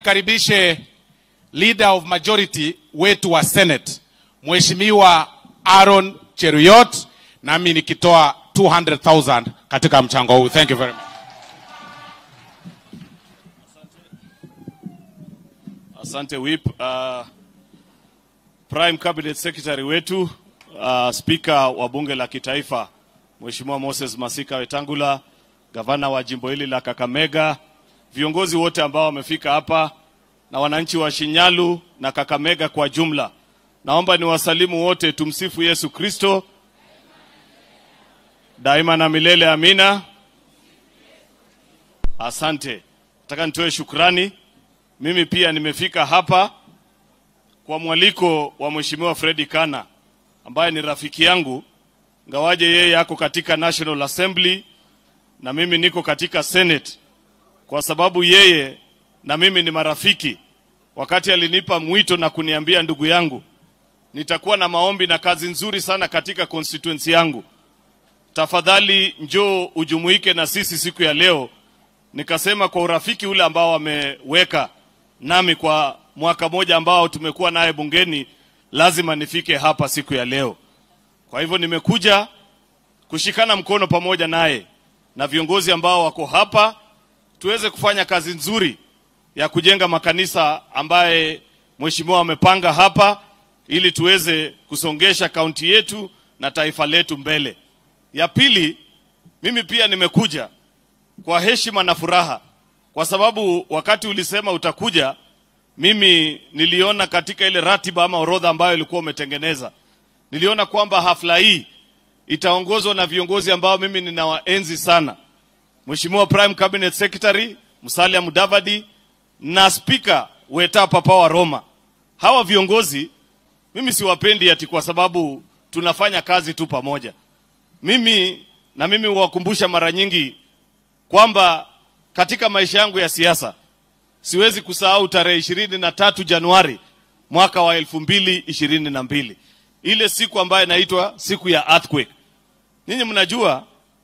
nikaribishe leader of majority wetu wa Senate Mheshimiwa Aaron Cheruiyot, nami nikitoa 200,000 katika mchango huu. Thank you very much. Asante Whip. Uh, Prime Cabinet Secretary wetu uh, Speaker wa Bunge la Kitaifa Mheshimiwa Moses Masika Wetangula, gavana wa jimbo hili la Kakamega, viongozi wote ambao wamefika hapa na wananchi wa Shinyalu na Kakamega kwa jumla, naomba niwasalimu wote. Tumsifu Yesu Kristo daima na milele, amina. Asante, nataka nitoe shukrani. Mimi pia nimefika hapa kwa mwaliko wa Mheshimiwa Fredi Kana ambaye ni rafiki yangu, ngawaje yeye ako katika National Assembly na mimi niko katika Senate, kwa sababu yeye na mimi ni marafiki. Wakati alinipa mwito na kuniambia, ndugu yangu, nitakuwa na maombi na kazi nzuri sana katika constituency yangu, tafadhali njoo ujumuike na sisi siku ya leo. Nikasema kwa urafiki ule ambao wameweka nami kwa mwaka moja ambao tumekuwa naye bungeni, lazima nifike hapa siku ya leo. Kwa hivyo nimekuja kushikana mkono pamoja naye na viongozi ambao wako hapa, tuweze kufanya kazi nzuri ya kujenga makanisa ambaye mheshimiwa amepanga hapa, ili tuweze kusongesha kaunti yetu na taifa letu mbele. Ya pili, mimi pia nimekuja kwa heshima na furaha, kwa sababu wakati ulisema utakuja, mimi niliona katika ile ratiba ama orodha ambayo ilikuwa umetengeneza, niliona kwamba hafla hii itaongozwa na viongozi ambao mimi ninawaenzi sana, Mheshimiwa Prime Cabinet Secretary Musalia Mudavadi na Speaker Weta Papa wa Roma. Hawa viongozi mimi siwapendi ati kwa sababu tunafanya kazi tu pamoja. Mimi na mimi huwakumbusha mara nyingi kwamba katika maisha yangu ya siasa siwezi kusahau tarehe ishirini na tatu Januari mwaka wa elfu mbili ishirini na mbili ile siku ambayo inaitwa siku ya earthquake. Ninyi mnajua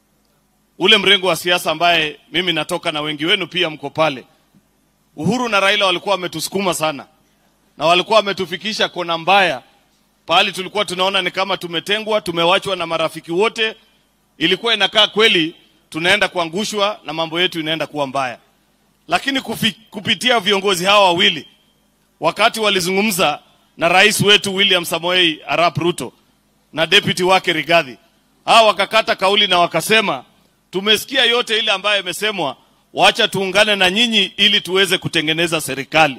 ule mrengo wa siasa ambaye mimi natoka na wengi wenu pia mko pale. Uhuru na Raila walikuwa wametusukuma sana na walikuwa wametufikisha kona mbaya, pahali tulikuwa tunaona ni kama tumetengwa, tumewachwa na marafiki wote. Ilikuwa inakaa kweli tunaenda kuangushwa na mambo yetu inaenda kuwa mbaya, lakini kufi, kupitia viongozi hawa wawili wakati walizungumza na rais wetu William Samoei Arap Ruto na deputy wake Rigathi, hawa wakakata kauli na wakasema, tumesikia yote ile ambayo imesemwa, wacha tuungane na nyinyi ili tuweze kutengeneza serikali.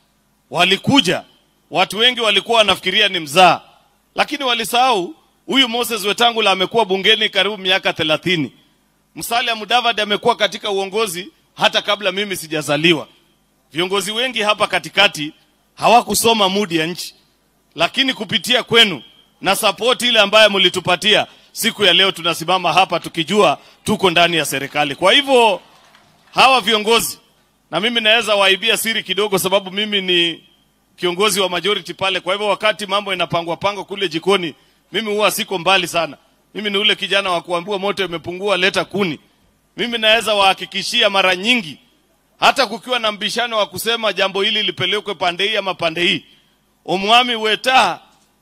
Walikuja watu wengi walikuwa wanafikiria ni mzaa, lakini walisahau huyu Moses Wetangula amekuwa bungeni karibu miaka thelathini. Musalia Mudavadi amekuwa katika uongozi hata kabla mimi sijazaliwa. Viongozi wengi hapa katikati hawakusoma mudi ya nchi, lakini kupitia kwenu na sapoti ile ambayo mlitupatia siku ya leo, tunasimama hapa tukijua tuko ndani ya serikali. Kwa hivyo hawa viongozi, na mimi naweza waibia siri kidogo, sababu mimi ni kiongozi wa majority pale. Kwa hivyo wakati mambo inapangwa pangwa kule jikoni, mimi huwa siko mbali sana. Mimi ni ule kijana wa kuambiwa moto imepungua, leta kuni. Mimi naweza wahakikishia mara nyingi, hata kukiwa na mbishano wa kusema jambo hili lipelekwe pande hii ama pande hii, Omwami Weta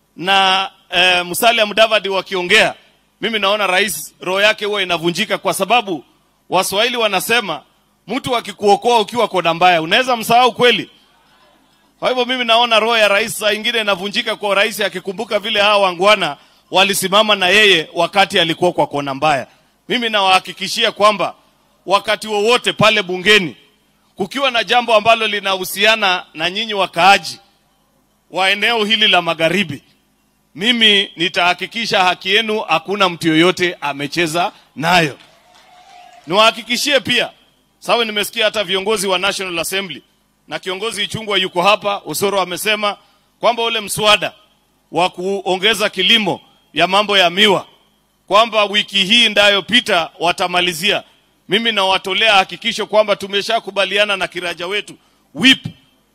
na e, Musalia Mudavadi wakiongea, mimi naona rais roho yake huwa inavunjika, kwa sababu Waswahili wanasema mtu akikuokoa ukiwa kona mbaya unaweza msahau kweli. Kwa hivyo mimi naona roho ya rais saa ingine inavunjika kwa rais akikumbuka vile hawa wangwana walisimama na yeye wakati alikuwa kwa kona mbaya. Mimi nawahakikishia kwamba wakati wowote pale bungeni kukiwa na jambo ambalo linahusiana na nyinyi wakaaji wa eneo hili la magharibi, mimi nitahakikisha haki yenu hakuna mtu yoyote amecheza nayo. Niwahakikishie pia, sawa, nimesikia hata viongozi wa National Assembly na kiongozi Ichungwa yuko hapa, Osoro amesema kwamba ule mswada wa kuongeza kilimo ya mambo ya miwa kwamba wiki hii ndayopita watamalizia. Mimi nawatolea hakikisho kwamba tumeshakubaliana na kiraja wetu whip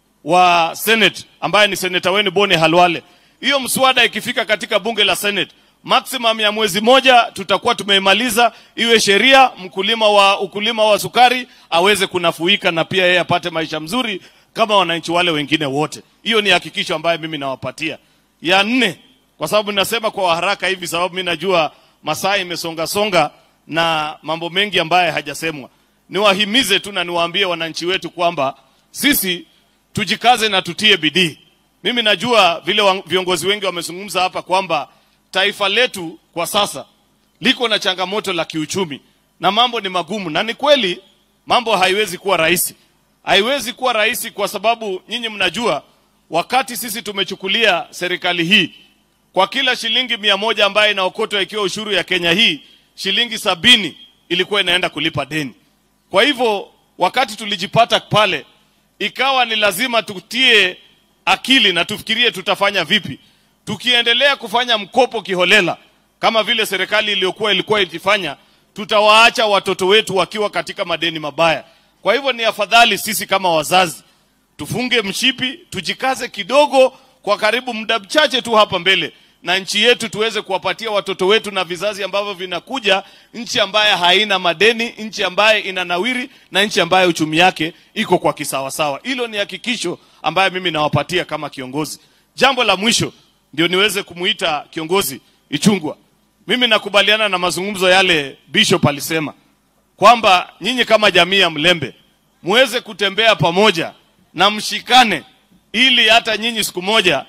wa Senate ambaye ni seneta wenu Boni Halwale. Hiyo mswada ikifika katika bunge la Senate maximum ya mwezi moja tutakuwa tumeimaliza, iwe sheria, mkulima wa ukulima wa sukari aweze kunafuika na pia yeye apate maisha mzuri kama wananchi wale wengine wote. Hiyo ni hakikisho ambayo mimi nawapatia. Ya nne, kwa sababu ninasema kwa haraka hivi, sababu mimi najua masaa imesonga songa na mambo mengi ambayo hajasemwa. Niwahimize tu na niwaambie wananchi wetu kwamba sisi tujikaze na tutie bidii. Mimi najua vile wa- viongozi wengi wamezungumza hapa kwamba taifa letu kwa sasa liko na changamoto la kiuchumi na mambo ni magumu, na ni kweli mambo haiwezi kuwa rahisi, haiwezi kuwa rahisi kwa sababu nyinyi mnajua, wakati sisi tumechukulia serikali hii kwa kila shilingi mia moja ambayo inaokotwa ikiwa ushuru ya Kenya hii, shilingi sabini ilikuwa inaenda kulipa deni. Kwa hivyo wakati tulijipata pale, ikawa ni lazima tutie akili na tufikirie tutafanya vipi. Tukiendelea kufanya mkopo kiholela kama vile serikali iliyokuwa ilikuwa ikifanya, tutawaacha watoto wetu wakiwa katika madeni mabaya. Kwa hivyo ni afadhali sisi kama wazazi tufunge mshipi, tujikaze kidogo, kwa karibu muda mchache tu hapa mbele, na nchi yetu tuweze kuwapatia watoto wetu na vizazi ambavyo vinakuja, nchi ambayo haina madeni, nchi ambayo ina nawiri na nchi ambayo uchumi yake iko kwa kisawasawa. Hilo ni hakikisho ambayo mimi nawapatia kama kiongozi. Jambo la mwisho ndio niweze kumuita kiongozi Ichungwa. Mimi nakubaliana na mazungumzo yale Bishop alisema kwamba nyinyi kama jamii ya Mlembe muweze kutembea pamoja na mshikane, ili hata nyinyi siku moja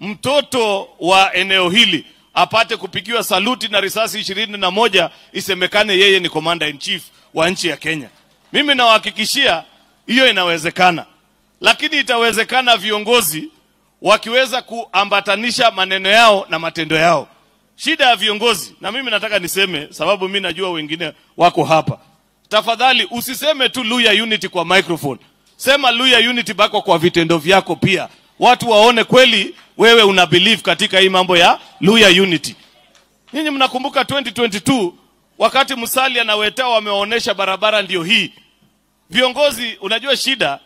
mtoto wa eneo hili apate kupigiwa saluti na risasi ishirini na moja isemekane yeye ni commander in chief wa nchi ya Kenya. Mimi nawahakikishia hiyo inawezekana, lakini itawezekana viongozi wakiweza kuambatanisha maneno yao na matendo yao. Shida ya viongozi, na mimi nataka niseme, sababu mimi najua wengine wako hapa, tafadhali usiseme tu Luya Unity kwa microphone, sema Luya Unity bako kwa vitendo vyako pia, watu waone kweli wewe una believe katika hii mambo ya Luya Unity. Nyinyi mnakumbuka 2022 wakati Musalia na Wetao wamewaonesha barabara ndio hii. Viongozi, unajua shida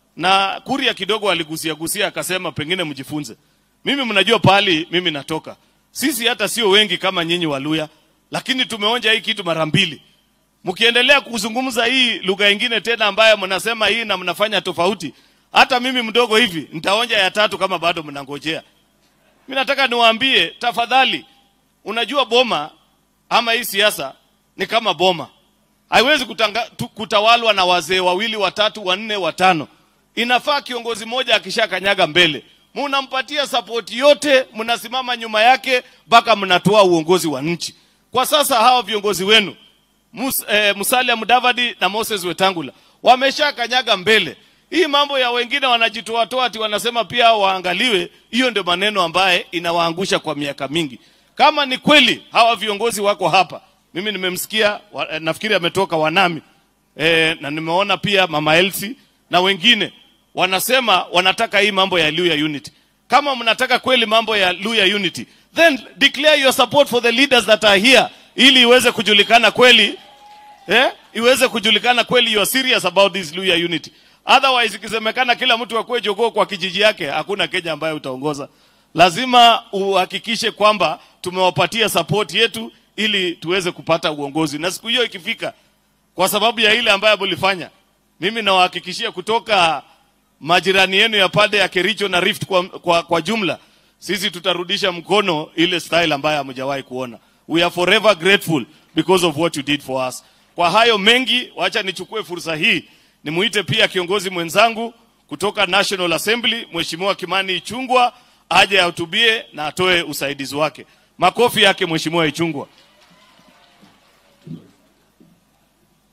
na Kuria kidogo aligusia gusia akasema pengine mjifunze. Mimi mnajua pahali mimi natoka. Sisi hata sio wengi kama nyinyi Waluya, lakini tumeonja hii kitu mara mbili. Mkiendelea kuzungumza hii lugha ingine tena ambayo mnasema hii na mnafanya tofauti, hata mimi mdogo hivi nitaonja ya tatu kama bado mnangojea. Mimi nataka niwaambie tafadhali, unajua boma ama hii siasa ni kama boma, haiwezi kutanga, tu, kutawalwa na wazee wawili watatu wanne watano. Inafaa kiongozi mmoja akishakanyaga mbele, munampatia sapoti yote, mnasimama nyuma yake mpaka mnatoa uongozi wa nchi. Kwa sasa hawa viongozi wenu Mus, eh, Musalia Mudavadi na Moses Wetangula wameshakanyaga mbele. Hii mambo ya wengine wanajitoatoa ati wanasema pia waangaliwe, hiyo ndio maneno ambaye inawaangusha kwa miaka mingi. Kama ni kweli hawa viongozi wako hapa, mimi nimemsikia wa, eh, nafikiri ametoka Wanami eh, na nimeona pia Mama Elsie na wengine wanasema wanataka hii mambo ya Luya Unity. Kama mnataka kweli mambo ya Luya Unity, then declare your support for the leaders that are here ili iweze kujulikana kweli eh, iweze kujulikana kweli you are serious about this Luya Unity. Otherwise ikisemekana kila mtu akuwe jogoo kwa kijiji yake, hakuna Kenya ambayo utaongoza. Lazima uhakikishe kwamba tumewapatia support yetu ili tuweze kupata uongozi, na siku hiyo ikifika, kwa sababu ya ile ambayo mlifanya, mimi nawahakikishia kutoka majirani yenu ya pande ya Kericho na Rift kwa, kwa, kwa jumla, sisi tutarudisha mkono ile style ambayo hamjawahi kuona. We are forever grateful because of what you did for us. Kwa hayo mengi, wacha nichukue fursa hii nimuite pia kiongozi mwenzangu kutoka National Assembly, Mheshimiwa Kimani Ichungwa aje ahutubie na atoe usaidizi wake. Makofi yake Mheshimiwa Ichungwa.